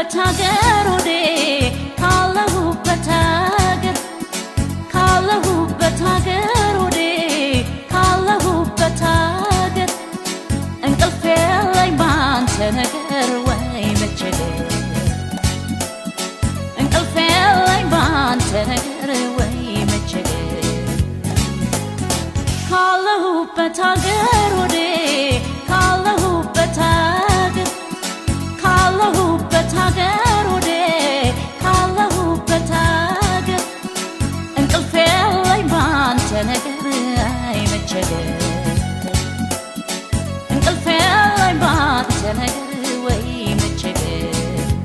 ካለሁበት ሀገር ወዴ ካለሁበት ሀገር ካለሁበት ሀገር ወዴ ካለሁበት ሀገር እንቅልፍ የለኝ ባንተ ነገር ወይ መቸገር እንቅልፍ የለኝ ባንተ ነገር ወይ መቸገር ካለሁበት ሀገር ወዴ ካለሁበት ሀገር ካለሁበት ሀገር ወዴ ካለሁበት ሀገር እንቅልፍ የለኝ ባንተ ነገር አይ መቸገር እንቅልፍ የለኝ ባንተ ነገር ወይ መቸገር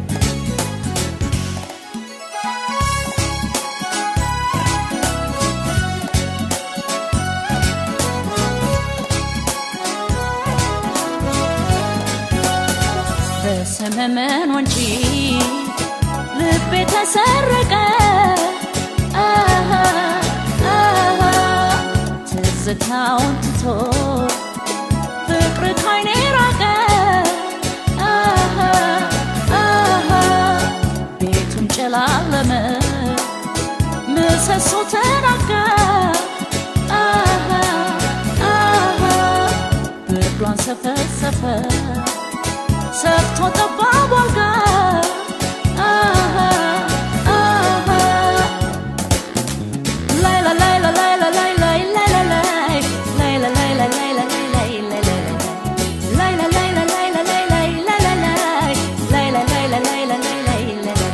በሰመመን ወንጪ ልቤ ተሰረቀ አሃ፣ አሃ፣ ትዝታውን ትቶ ፍቅር ካይኔ ራቀ አሃ፣ አሃ፣ ቤቱም ጨላለመ ምሰሶ ተናጋ አሃ፣ አሃ፣ ብርዷን ሰፈሰፈ ሰፍቶ ጠባብ አልጋ አሃ፣ አሃ፣ ላይላ ላይላ ላይላ ላይላ ላይላ ላይ ላይላ ላይላ ላይላ ላይላ ላይላ ላይላ ላይላ ላይላ ላይላ ላይላ ላይ ላይላ ላይላ ላይላ ላይላ ላይላ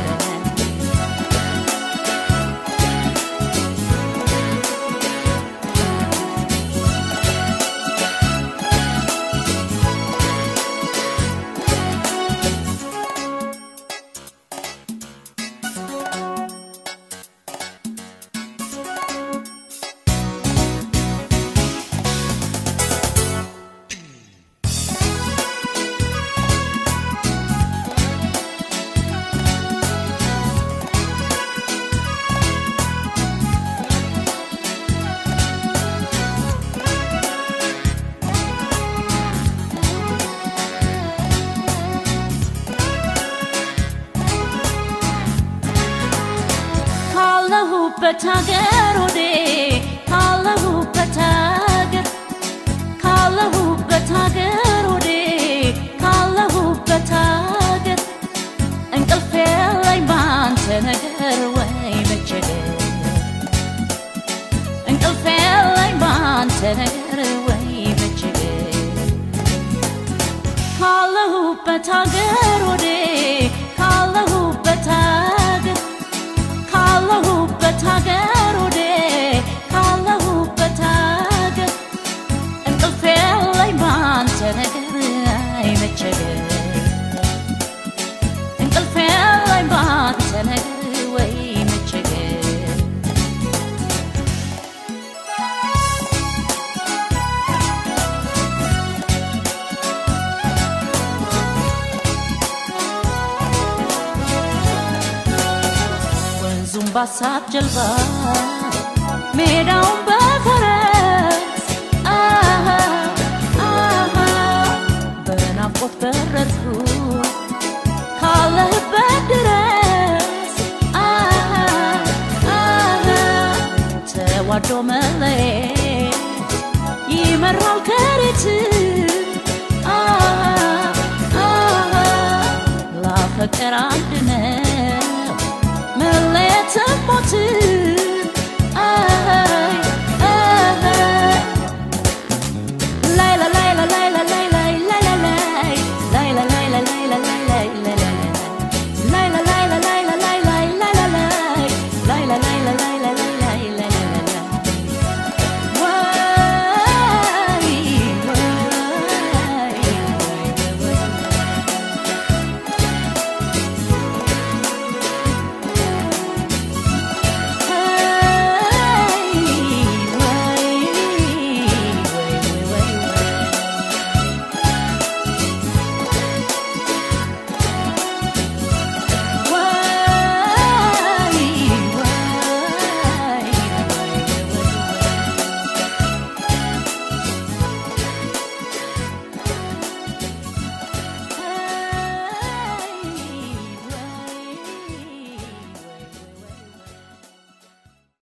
ካለሁበት ሀገር ወዴ ካለሁበት ሀገር ካለሁበት ሀገር ወዴ ካለሁበት ሀገር እንቅልፍ የለኝ ባንተ ነገር ወይ መቸገር እንቅልፍ የለኝ ባንተ ነገር ወይ መቸገር ካለሁበት ሀገር ወዴ ካለሁበት ሀገር ካለሁበት ሀገር ወዴ ካለሁበት ሀገር እንቅልፍ የለኝ ባንተ ነገር አይ መቸገር እንቅልፍ የለኝ ባንተ ነገር ወይ መቸገር ወንዙም ባሳብ ጀልባ ሜዳውን